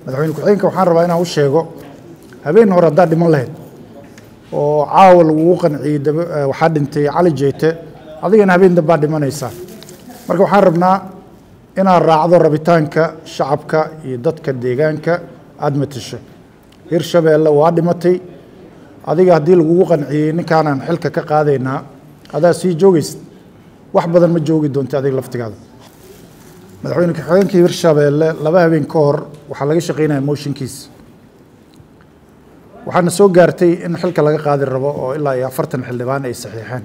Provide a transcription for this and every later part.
madaxweyne ku-xigeenka waxaan rabaa inaan u sheego habeen hore haddaad dhiman lahayd oo caawa lagugu qanciyey daba waxaa dhintay cali jeyte adigana habeen dambaad dhimanaysaa marka waxaan rabnaa inaad raacdo rabitaanka shacabka iyo dadka deegaanka aada matasho hirshabeelle waa dhimatay adiga haddii lagugu qanciyey ninkaanaan xilka ka qaadaynaa adaa sii joogaysid wax badan ma joogi doonta adiga laftigaada madaxweyne ku-xigeenka hirshabeelle laba habeen ka hor waxaa laga shaqeynaya mooshinkiisa waxaana soo gaartay in xilka laga qaadi rabo oo ilaa iyo afartan xildhibaan ay saxiixeen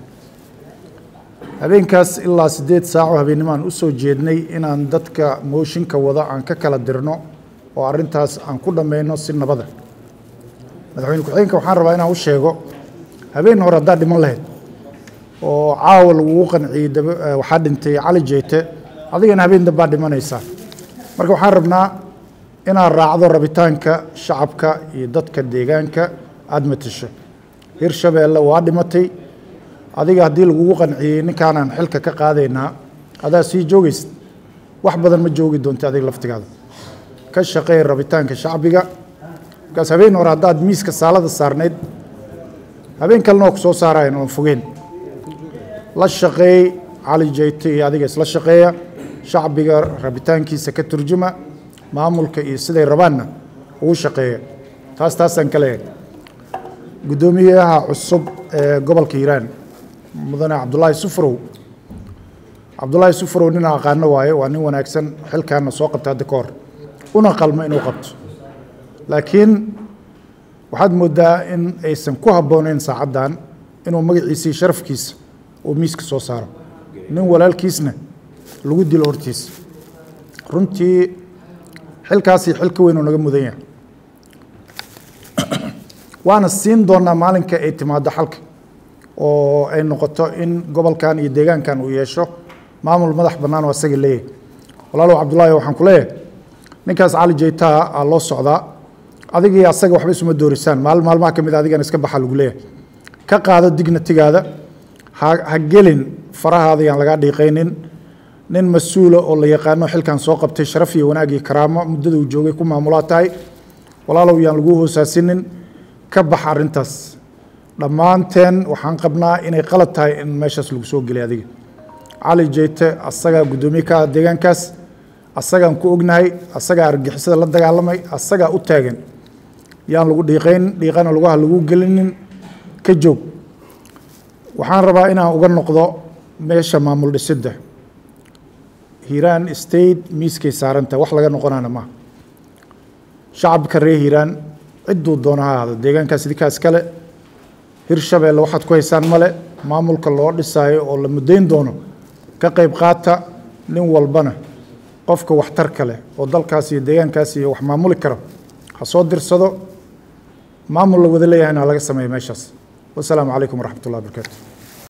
habeenkaas ilaa siddeed saaco habeennimaan u soo jeednay inaan dadka mooshinka wada aan ka kala dirno oo arrintaas aan ku dhammayno si nabada madaxweyne ku-xigeenka waxaan rabaa inaan u sheego habeen hore haddaad dhiman lahayd oo caawa lagugu qanciyey daba waxaa dhintay cali jeyte adigana habeen dambaad dhimanaysaa marka waxaan rabnaa inaad raacdo rabitaanka shacabka iyo dadka deegaanka aada matasho hirshabeelle waa dhimatay adiga haddii lagugu qanciyey ninkaanaan xilka ka qaadaynaa adaa sii joogaysid wax badan ma joogi doonta adiga laftigaada ka shaqeey rabitaanka shacbiga markaas habeen hore haddaad miiska saalada saarnayd habeen kalena waa ku soo saarayan oon fogeen la shaqeey cali jeyte iyo adiga isla shaqeeya shacbiga rabitaankiisa ka turjuma maamulka iyo siday rabaanna ugu shaqeeya taas taasaan ka leeyahay guddoomiyaha cusub ee gobolka hiiraan mudane cabdulaahi sufrow cabdulaahi sufrow nin aqaano waaye waa nin wanaagsan xilkaana soo qabta hadda ka hor una qalmo inuu qabto laakiin waxaad moodaa in aysan ku habbooneyn saacaddan inuu magaciisa iyo sharafkiisa uu miiska soo saaro nin walaalkiisna lagu dilo hortiisa runtii xilkaasi xil ka weyn oo naga mudan yahay waana siin doonaa maalinka ay timaado xalka oo ay noqoto in gobolkan iyo deegaankan uu yeesho maamul madax bannaan oo asaga leeyahay walaalow cabdullaahi waxaan ku leeyahay ninkaas cali jeytaa aa loo socdaa adigii asaga waxba isuma doorisaan maalin maalmaha ka mid a adigana iska baxa lagu leeyahay ka qaado dignatigaada ha ha gelin farahaada yaan lagaa dhiiqaynin nin mas-uula oo la yaqaano xilkan soo qabtay sharaf iyo wanaag iyo karaamo muddada uu joogay ku maamulaa tahay walaalow yaan lagu hoosaasinin ka bax arrintaas dhammaanteen waxaan qabnaa inay qalad tahay in meeshaas lagu soo gelay adiga cali jeyte asagaa guddoomiye ka ah deegaankaas asagaan ku ognahay asagaa argixisada la dagaalamay asagaa u taagan yaan lagu dhiiqayn dhiiqana lugaha lagu gelinin ka joog waxaan rabaa inaan uga noqdo meesha maamul dhisidda hiiraan state miiskay saaranta wax laga noqonaana maaha shacabka reer hiiraan cidduu doona ha ahaado deegaankaas idinkaas kale hirshabeelle waxaad ku haysaan male maamulka loo dhisaayo oo la muddayn doono ka qayb qaata nin walbana qofka waxtarka leh oo dalkaas iyo deegaankaas iyo wax maamuli karo ha soo dirsado maamul la wada leeyahayna ha laga sameeyo meeshaas wasalaamu calaykum waraxmat ullahi barakaatu